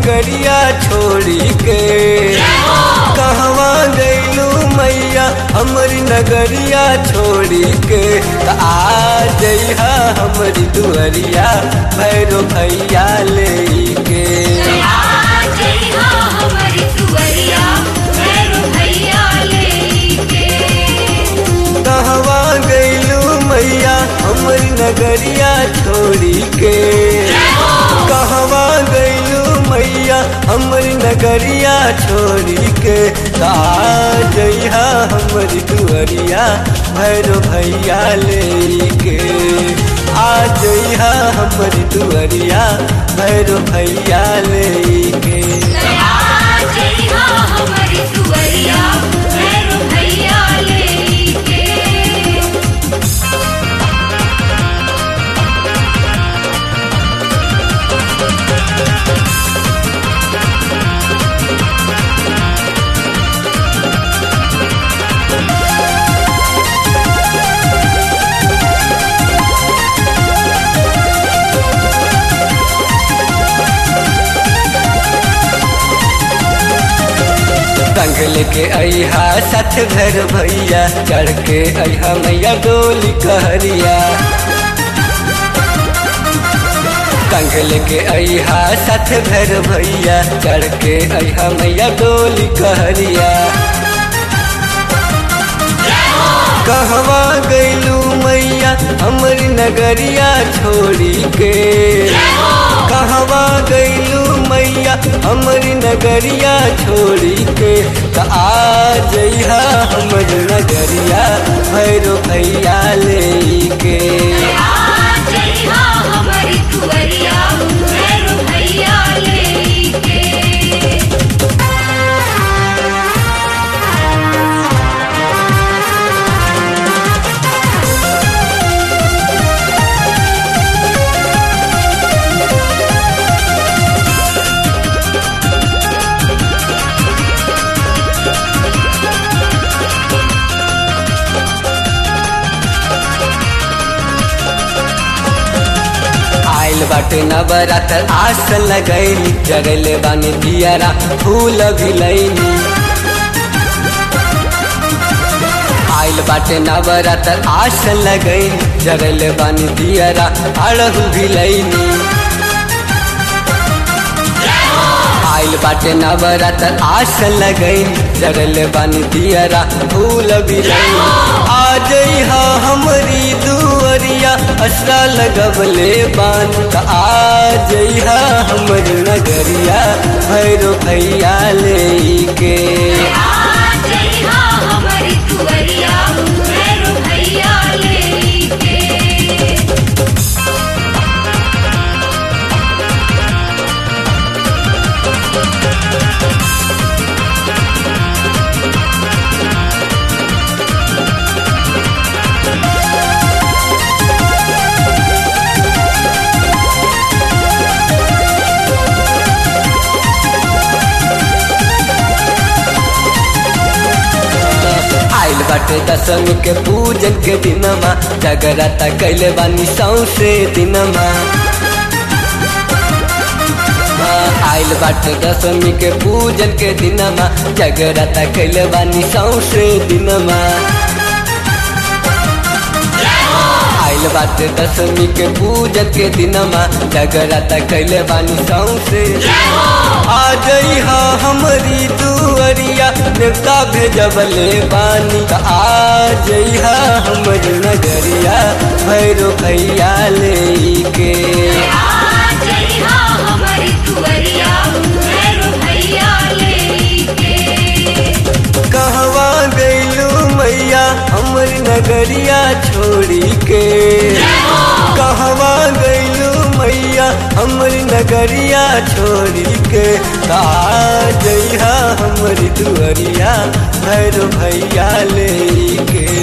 नगरिया छोड़ी के कहवा गैलू मैया हमरी नगरिया छोड़ी के त आ जइहा हमरी दुअरिया भैरो भैया ले के कहवा गैलू मैया हमरी नगरिया छोड़ी के कहवा गैलू मैया हमरी नगरिया छोड़ी के ता जइहा हमरी दुअरिया भैरो भैया ले के आ जइहा हमरी दुअरिया भैरो भैया ले के संग लेके अहा सथ घर भैया चढ़ के अहा मैया डोली कहरिया संग लेके अहा सथ घर भैया चढ़ के अहा मैया डोली कहरिया कहवा गैलू मैया हमरी नगरिया छोड़ी के कहवा गैलू मैया हमरी नगरिया छोड़ी के त आ जइहा हमर नगरिया भैरो भैया ले के आइल बाटे नवरात्र आस लगैली जगले बानी दियारा फूल भिलैनी आइल बाटे नवरात्र आस लगैली जगले बानी दियारा अड़हु भिलैनी आइल बाटे नवरात्र आस लगैली जगले बानी दियारा फूल भिलैनी आ जइहा हमरी दुअरिया असरा लगबले बान त आ जइहा हमर नगरिया भैरो भैया ले के आइल बाटे दशमी के पूजन के दिनमा जगराता कैले बानी सौसे दिनमा आइल बाटे दशमी के पूजन के दिनमा जगराता कैले बानी सौसे दिनमा आइल बाटे दशमी के पूजन के दिनमा जगराता कैले बानी सौसे आ जइहा हमरी दुअरिया देवता भेजबले बानी त आ जइहा हमर नगरिया भैरो भैया ले के कहवा गैलू मैया हमर नगरिया छोड़ी के कहवा गैलू मैया हमर नगरिया छोड़ी के का जइहा हमर दुअरिया भैरो भैया ले के